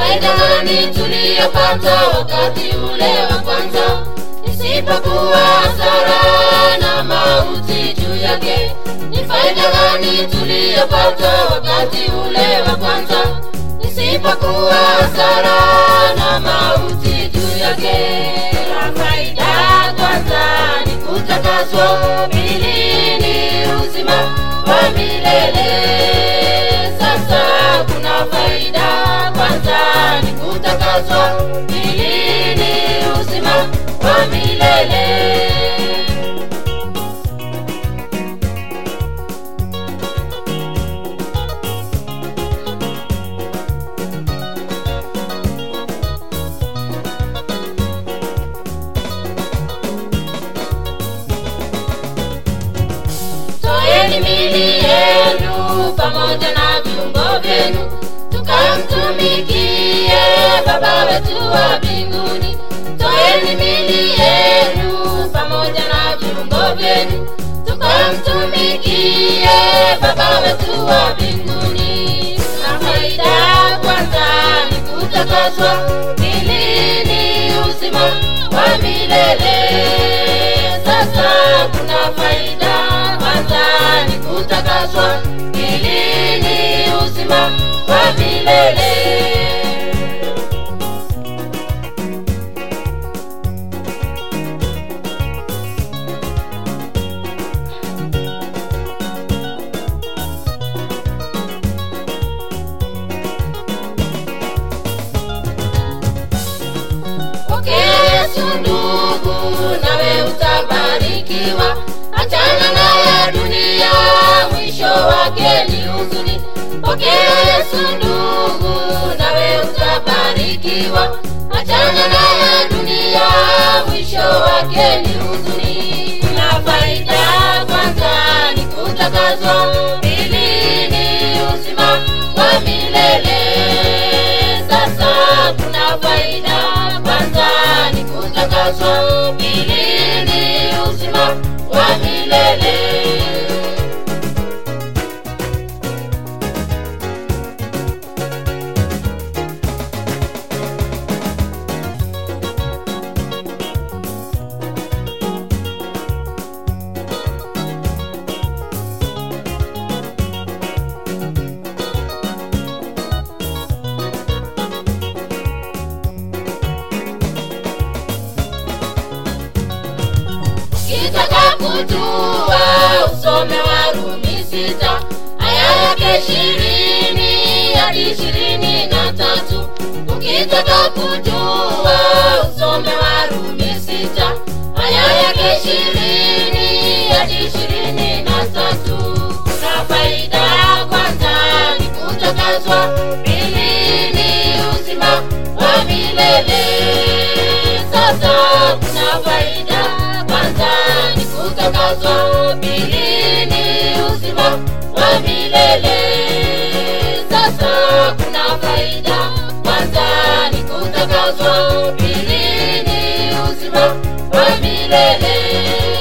faida gani tuliyopata wakati ule wa kwanza isipokuwa hasara na mauti juu yake ni faida gani tuliyopata wakati ule wa kwanza isipokuwa hasara na mauti juu yake na faida kwanza ni kutakaswa pili ni uzima wa milele sasa kuna faida kwanza ni kutakaswa pili ni uzima wa milele toeni mili yenu pamoja na viungo vyenu tukamtumikie baba wetu wa mbinguni toeni mili yenu pamoja na viungo vyenu tukamtumikie baba wetu wa mbinguni na faida kwanza ni kutakaswa pili ni uzima wa milele sasa kuna faida kwanza ni kutakaswa pili ni uzima wa milele pokea yesu ndugu nawe utabarikiwa achana na ya dunia mwisho wake ni huzuni pokea yesu ndugu nawe utabarikiwa achana na ya dunia mwisho wake ni huzuni na faida kwanza ni kutakazwa pili ni uzima wa milele sasa kuna faida kwanza ni kutakaswa pili ni uzima wa milele kitaka kujua usome warumi sita aya yake ishirini hadi ishirini na tatu ukitaka kujua usome warumi sita aya yake ishirini hadi ishirini na tatu na faida ya kwanza ni kutakazwa pili ni uzima wa milele sasa kuna faida kwanza ni kutakazwa pili ni uzima wa milele sasa kuna faida kwanza ni kutakazwa pili ni uzima wa milele